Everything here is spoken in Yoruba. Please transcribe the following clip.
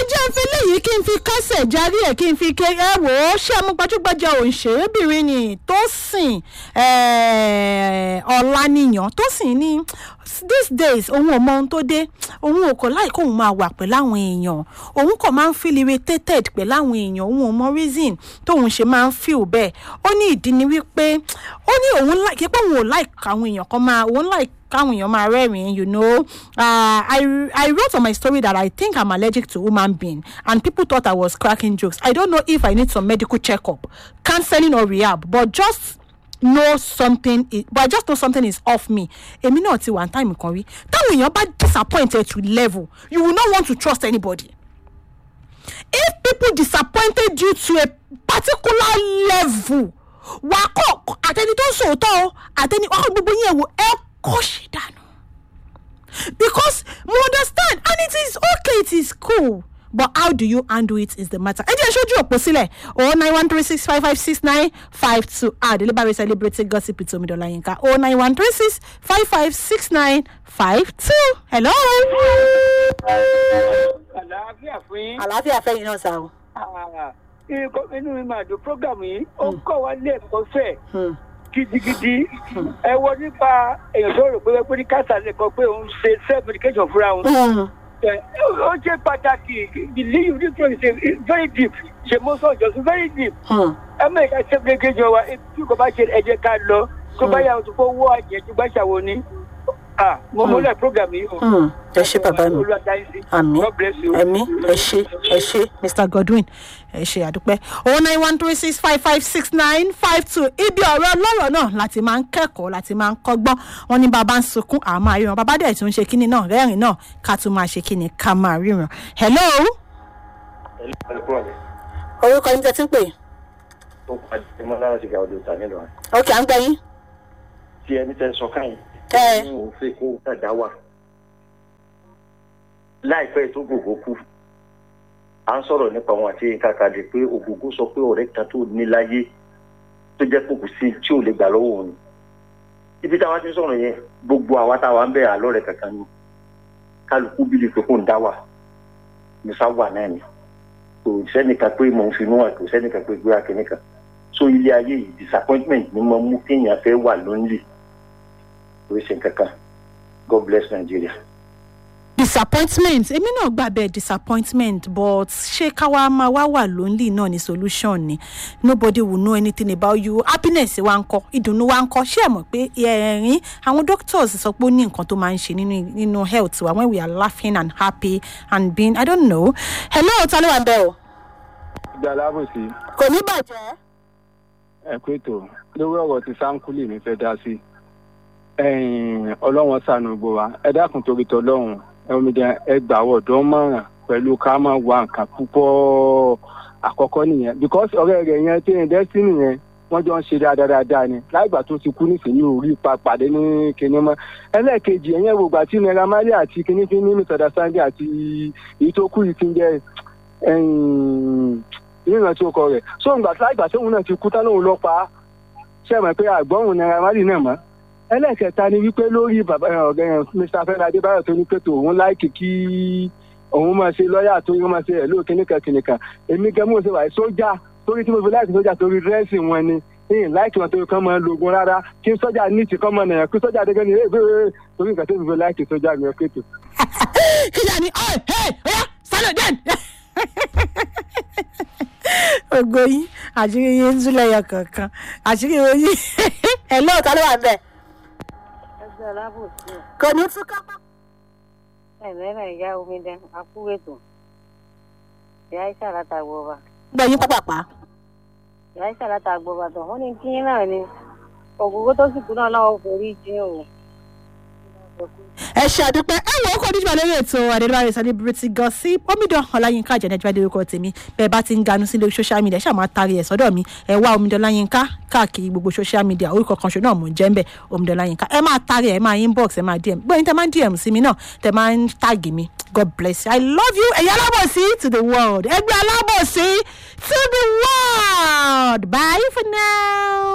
jẹ́ ń fi léyìí kí n fi kásẹ̀ járí ẹ̀ kí n fi ké ẹ wò ó ṣé ọmọ gbajúgbajà òǹṣèrébìnrin ni tó sìn ọ̀lànìyàn tó sìn ní these days òun ò mọ ohun tó dé òun ò kọ̀ láì kóun máa wà pẹ̀lú àwọn èèyàn òun kò máa ń feel irritated pẹ̀lú àwọn èèyàn òun ò mọ reason tóun ṣe máa ń feel bẹ́ẹ̀ ó ní ìdí ni wípé ó ní òun láì kí pé òun ò láì káwọn èèyàn kan máa òun láì káwọn èèyàn máa rẹ́rìn-ín you know uh, I, I wrote on my story that I think I'm allergic to human being and people thought I was cracking jokes I don't know if I need some medical check-up counseling or rehab but just know something is but I just know something is off me èmi náà ti one time kan rí táwọn èèyàn bá disappointed to level you will not want to trust anybody if people disappointed you to a particular level wà á kọ́ àtẹni tó ń sòótọ́ o àtẹni wà á kọ́ gbogbo yẹn wò ẹ kọ́ ṣe dànù because mo understand and it is okay it is cool but how do you handle it is the matter. ẹ jẹ́ ìṣojú òpó sílẹ̀ o nine one three six five five six nine five two ah delivery celebrity gossip with omidola yinka o nine one three six five five six nine five two hello. àlàáfíà fún yín. àlàáfíà fẹ́yìn náà sá o. inú mi máa dùn program yìí ó ń kọ́ wa lé ẹ̀kọ́ fẹ́ gidigidi ẹ wọ nípa èèyàn tó rò pé pé ní káṣà lè kọ pé òun ṣe self medication fúnra òun ó ṣe pàtàkì the leave difference is very deep ṣe mo sọ jọ sí very deep ẹ mọ ìka self medication wa tí kò bá ṣe ẹ jẹ́ ká lọ tó bá yà tó fọ wọ àjẹ tó bá ṣàwọn ní ah mo múlẹ̀ program yìí o. ẹ ṣe bàbá mi àmì ẹmí ẹ ṣe ẹ ṣe mr godwin ẹ ṣe àdúpẹ́ oh nine one three six five five six nine five two ibi ọ̀rọ̀ ọlọ́rọ̀ náà láti máa ń kẹ́kọ̀ọ́ láti máa ń kọ́gbọ́n wọn ní bàbá ń sunkún àmọ́ àríran bàbá dẹ̀ tún ṣe kíni náà rẹ́rìn náà ká tún máa ṣe kíni ká máa ríran hello. orúkọ yín tẹ́ tí ń pè. ó pàdé mọ́ lára ti ga ọdún ta nílò rẹ̀. ok à ń gbẹ yín. tí ẹni tẹ́ sọ káyìn ẹ ní òun fẹ́ kó dàda wà láìpẹ́ tó gbogbo kú à ń sọ̀rọ̀ nípa wọn àti nǹkan kàdé pé ògógó sọ pé ọ̀rẹ́ kan tó ní láyé tó jẹ́ pòkù sí tí ò lè gbà lọ́wọ́ òun ibi táwa ti sọ̀rọ̀ yẹn gbogbo àwa táwa ń bẹ̀ àlọ́ rẹ̀ kankan ni kálukú bílí pé kò ń dá wà musa wà náà ni kò sẹ́nìkan pé mò ń finú wà kò sẹ́nìkan pé gbé akínníkan so ilé ayé yìí disappointment ni mo mú kéèyàn fẹ́ wà lónìí lórí ṣe kankan god bless nigeria. disappointment èmi náà gbà bẹ́ẹ̀ disappointment but ṣé káwa máa wá wà lonely náà ní solution ni nobody will know anything about you happiness wa ń kọ́ ìdùnnú wa ń kọ́ ṣé ẹ mọ̀ pé ẹ̀rín àwọn doctors sọ pé ó ní nǹkan tó máa ń ṣe nínú nínú health wa when we are laughing and happy and being i don't know hello ta ló wà bẹ́ẹ̀ o. ìgbà lábòsí kò ní bàjẹ́. ẹ pé tó lórí ọ̀rọ̀ tí sáńkúlì mi fẹ́ dá sí ọlọ́wọ́n sànù gbọ́ wa ẹ dákun torí tọlọ́run ẹ̀mídìí ẹ gbà wọ̀dọ́ mọ̀ràn pẹ̀lú ká máa wá nǹkan púpọ̀ àkọ́kọ́ nìyẹn because ọ̀rẹ́ rẹ̀ yẹn tí ní destiny yẹn wọ́n jọ ń ṣe dáadáa ni láìgbà tó ti kú nísìnyí orí ipa pàdé ní kinní mọ́ ẹlẹ́ẹ̀kejì ẹ̀yẹn wo gbà tí naira marley àti kinní fi ní misunderstanding àti èyí tó kú yìí ti ń jẹ́ ìrántí ọkọ rẹ̀ so ìgbà láìgbà tóun náà ti kú tán lóun lọ pa á ṣe mọ̀ pé àgbọ̀hùn naira marley náà mọ́ ẹlẹ́ẹ̀kẹta ni wípé lórí bàbá ọ̀gá mr fẹ́mi adébáyọ̀ tó ní pé tó òun láìkì kí òun máa ṣe lọ́ọ̀yà tó yẹ máa ṣe ẹ̀ lóò kíníkan kíníkan èmi gẹ́gẹ́ mo ṣe wà sójà torí tí mo fi láìkì sójà torí dírẹ́sì wọn ni ìyìn láìkì wọn torí kán máa lo ogun rárá kí sójà ní ti kán máa nàyàn kí sójà dégé ni ẹ bẹ́ẹ̀ torí nǹkan tó fi fi láìkì sójà mi ọkẹ́ tó. kíjà ni ọ̀ ẹ̀ ọ̀yá sálọ̀ den ògo yín àṣírí yín ń túlẹ̀ yọ kankan àṣírí yín ẹ̀ lóòótọ́ ló wà bẹ́ẹ̀ ẹgbẹ́ alábòsí ẹ̀ kò ní tún ká pápá. ẹ̀mẹ́rẹ̀ ìyá omi dẹ akúwètò ìyá iṣẹ́ àlátàgbọ́ ọba gbẹ̀yìn pápápá. ìyá iṣẹ́ àlátàgbọ́ ọba tó wọ́n ní kí náà ni ògógó tó sì kú náà náà forí jí o. ẹ ṣe àdúpẹ́ ẹ wọ ọkọ̀ níjọba lórí ètò àdéhùn celebrity gossip omidan ọláyínká àjẹnẹjọ adérúkọ tèmi bẹ́ẹ̀ bá ti ń ganu sílé social media ṣáà máa taari ẹ̀ sọ́dọ̀ mi ẹ wá omidan ọláyínká káàkiri gbogbo social media orúkọ kan ṣo náà mò ń jẹ́ ń bẹ̀ omidan ọláyínká ẹ máa taari ẹ máa inbox ẹ máa dm gbọ́dọ̀ tẹ máa ń dm sí mi náà tẹ máa ń tag mi god bless you i love you ẹ̀yà alábòsí to the world ẹgbẹ́ alábòsí to the world bye for now.